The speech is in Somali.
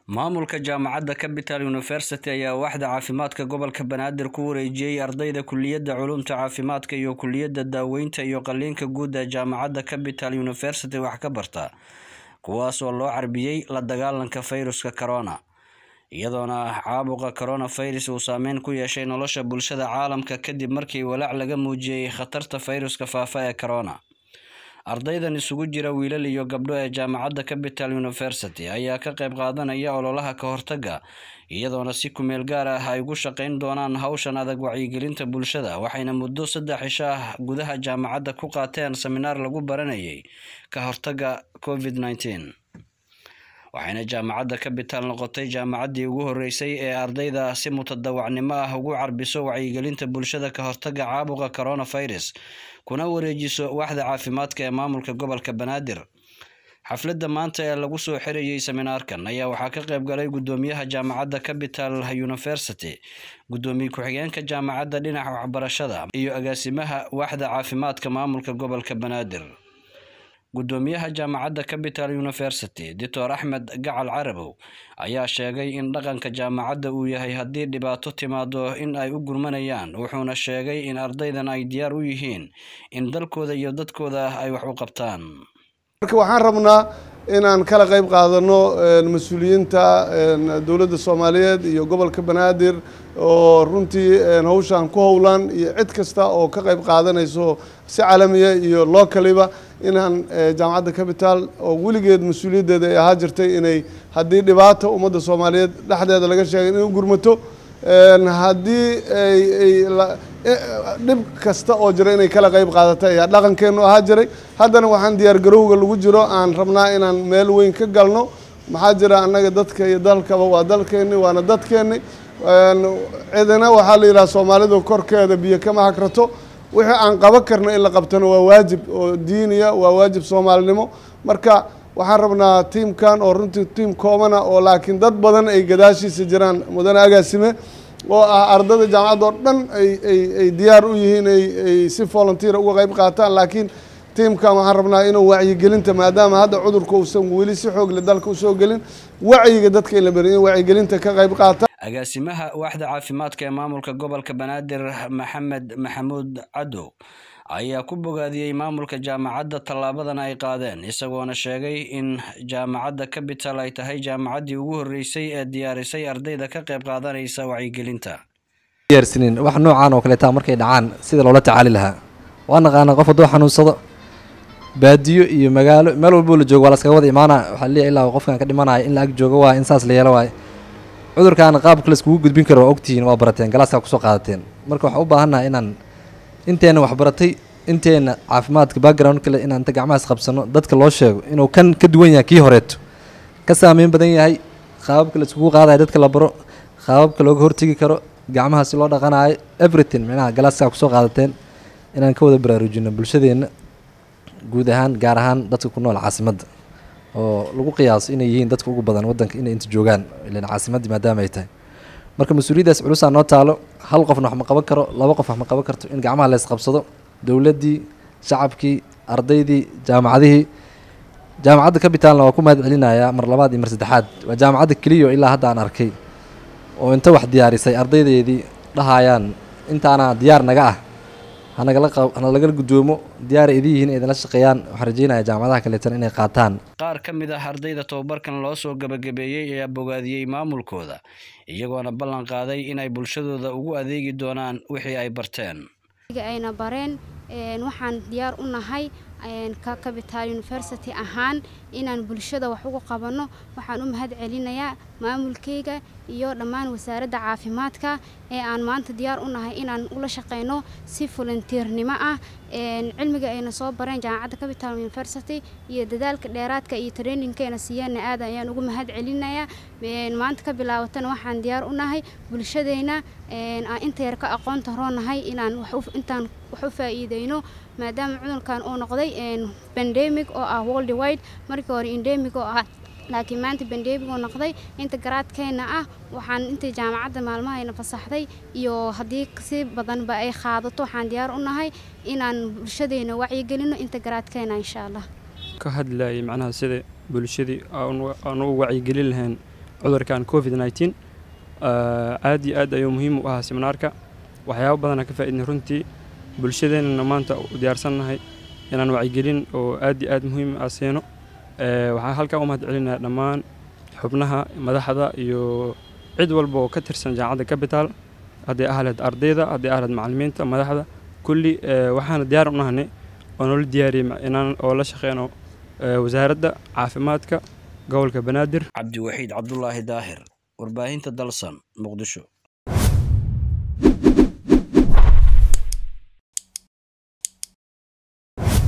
maamulka jaamacadda capital university ayaa waaxda caafimaadka gobolka banaadir ku wareejiyey ardayda kuliyadda culumta caafimaadka iyo kuliyadda daaweynta iyo qaliinka guud ee jaamacadda capital university wax ka barta kuwaas oo loo carbiyey la dagaalanka fayruska corona iyadoona caabuqa coronavirus uu saameyn ku yeeshay nolosha bulshada caalamka kadib markii walaac laga muujiyey khatarta fayruska faafa ee corona ardaydan isugu jira wiilal iyo gabdho ee jaamacadda capital university ayaa ka qayb qaadanaya ololaha ka hortaga iyadoona si kumeel gaar ah ay ugu shaqeyn doonaan hawshan adag wacyigelinta bulshada waxayna muddo saddex cisho ah gudaha jaamacadda ku qaateen seminaar lagu baranayay ka hortaga covid nneteen waxayna jaamacadda capital noqotay jaamacaddii ugu horeysay ee ardayda si mutadawacnimo ah ugu carbiso wacyigelinta bulshada ka hortaga caabuqa coronavirus kuna wareejiso waaxda caafimaadka ee maamulka gobolka banaadir xafladda maanta ee lagu soo xirayay seminaarkan ayaa waxaa ka qayb galay guddoomiyaha jaamacadda capital university guddoomiye ku-xigeenka jaamacadda dhinaca waxbarashada iyo agaasimaha waaxda caafimaadka maamulka gobolka banaadir guddoomiyaha jaamacadda capital university doctor axmed gacal carabow ayaa sheegay in dhaqanka jaamacadda uu yahay haddii dhibaato timaado in ay u gurmanayaan wuxuuna sheegay in ardaydan ay diyaar u yihiin in dalkooda iyo dadkooda ay wax u qabtaan marka waxaan rabnaa inaan kala qayb qaadano mas-uuliyiinta dowladda soomaaliyeed iyo gobolka banaadir oo runtii hawshan ku howlan iyo cid kasta oo ka qayb qaadanayso si caalamiya iyo lookaliba inaan jaamacadda capital oo weligeed mas-uuliyaddeeda ay ahaa jirtay inay haddii dhibaata ummadda soomaaliyeed dhexdeeda laga sheegay inay u gurmato haddii dhib kasta oo jira inay kala qayb qaadata ayaa dhaqankeenu ahaa jiray haddana waxaan diyaar garowga lagu jiro aan rabnaa inaan meel weyn ka galno maxaa jira annaga dadka iyo dalkaba waa dalkeenni waana dadkeenni cidina waxaa la yidhaha soomaalidu korkeeda biyo kama hagrato wixii aan qaban karno in la qabtano waa waajib oo diiniya waa waajib soomaalinimo marka waxaan rabnaa tiimkan oo runtii tiim koobana oo laakiin dad badan ay gadaashiisa jiraan mudane agaasime oo ah ardada jaamacadda oo dhan ay ay ay diyaar u yihiin ay ay si volunteera uga qayb qaataan laakiin tiimkan waxaan rabnaa inuu wacyigelinta maadaama hadda cudurka uusan weli si xoogle dalka usoo gelin wacyiga dadka in la beriyo in wacyigelinta ka qayb qaata agaasimaha waaxda caafimaadka ee maamulka gobolka banaadir maxamed maxamuud cadow ayaa ku bogaadiyey maamulka jaamacadda tallaabadan ay qaadeen isagoona sheegay in jaamacadda capital ay tahay jaamacaddii ugu horreysay ee diyaarisay ardayda ka qayb qaadanaysa wacyigelinta diyaarsanin wax noocaan oo kaleeta markay dhacaan sida loola tacaali lahaa waa naqaana qof hadduu xanuunsado baadiyo iyo magaalo meel walboo la joogo waa laskaga wada imaana waxaa leeyahay ilaa qofkan ka dhimanaya in la ag joogo waa in saas la yeelo waaye cudurkan qaabka laiskugu gudbin karo waa ogtihiin waa barateen galaaskaa kusoo qaadateen marka waxaan u baahannaha inaan inteena waxbaratay inteena caafimaadka background kale inaan inta gacmahaas qabsano dadka loo sheego inuu kan ka duwan yahay kii horeeto ka saameyn badan yahay qaababka laiskugu qaadayo dadka la baro qaababka looga hortegi karo gacmaha si loo dhaqanayo everything micnaha galaaskaa kusoo qaadateen inaan ka wada baraarujino bulshadeenna guud ahaan gaar ahaan dadka ku nool caasimadda oo lagu qiyaaso inay yihiin dadka ugu badan waddanka inay inta joogaan ilan caasimaddii maadaama ay tahay marka mas-uuliyaddaas culusaa noo taalo hal qofna wax ma qaban karo laba qof wax ma qaban karto in gacmaha lees qabsado dowladdii shacabkii ardaydii jaamacadihii jaamacadda capitalna waa ku mahad celinayaa mar labaad iyo mar saddexaad waa jaamacadda keliyo ilaa hadda aan arkay oo inta wax diyaarisay ardaydeedii dhahayaan intaana diyaar naga ah hanagala hana lagala guddoomo diyaara idin yihiin idinla shaqeeyaan waxaan rajeynaya jaamacadaha kaleetan inay qaataan qaar ka mid ah ardayda tobabarkan loo soo gabagabeeyey ayaa bogaadiyey maamulkooda iyagoona ballan qaaday inay bulshadooda ugu adeegi doonaan wixii ay barteen ayna bareen waxaan diyaar u nahay ka capital university ahaan inaan bulshada wax uga qabanno waxaan u mahad celinayaa maamulkayga iyo dhammaan wasaaradda caafimaadka ee aan maanta diyaar u nahay inaan ula shaqeyno si volunteernimo ah cilmiga ayna soo bareen jaamacadda capital university iyo dadaalka dheeraadka iyo trainingkeena siiyeenna aad ayaan ugu mahad celinayaa maanta ka bilaabatana waxaan diyaar u nahay bulshadeyna aan inta yar ka aqoonta roonahay inaan intaan wax u faa'iideyno maadaama cudurkan uu noqday bandemic oo ah world wide markii hore endemic oo ah laakiin maanta bandemic uu noqday inta garaadkeena ah waxaan inta jaamacadda maalmahayna fasaxday iyo haddii si badanba ay qaadato waxaan diyaar u nahay inaan bulshadeena wacyigelino inta garaadkeena insha allah ka hadlayay macnaha sida bulshadii aan u wacyigelin lahayn cudurkan covid nneteen aad iyo aad ayuu muhiim u ahaa seminaarka waxyaabo badana ka faa'iidnay runtii bulshadeenana maanta u diyaarsannahay inaan wacyigelin oo aad iyo aad muhiim ah siino waxaan halkaa u mahad celinayaa dhammaan xubnaha madaxda iyo cid walba oo ka tirsan jaamacadda capital hadday ahleed ardayda hadday ahleed macallimiinta madaxda kulli waxaana diyaar u nahanay oo noola diyaariyey inaan oo la shaqeyno wasaaradda caafimaadka gobolka banaadir cabdiwaxiid cabdulaahi daahir warbaahinta dalsan muqdisho